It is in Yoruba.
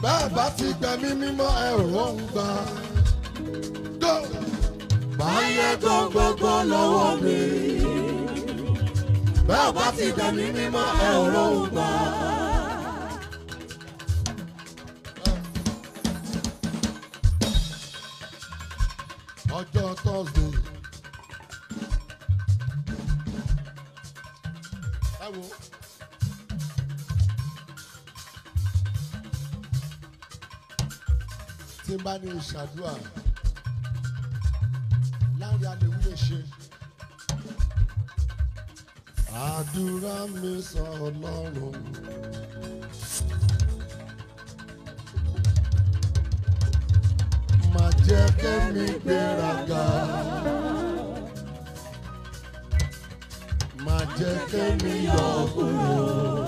bẹ́ẹ̀ bá ti gbẹ̀mí mímọ́ ẹ ò rọ̀hún gbà. Go! Báyé kan gbogbo lọ́wọ́ mi. Bẹ́ẹ̀ bá ti gbẹ̀mí mímọ́ ẹ ò róhùn gbà. ọjọ́ thursday. ẹ wo. tí n bá ní ìṣàdúrà láàrin àlèwí lè ṣe. àdúrà mi sọ ọlọ́run. má jẹ́ kẹ́mi gbéraga. má jẹ́ kẹ́mi yọ̀ kúrò.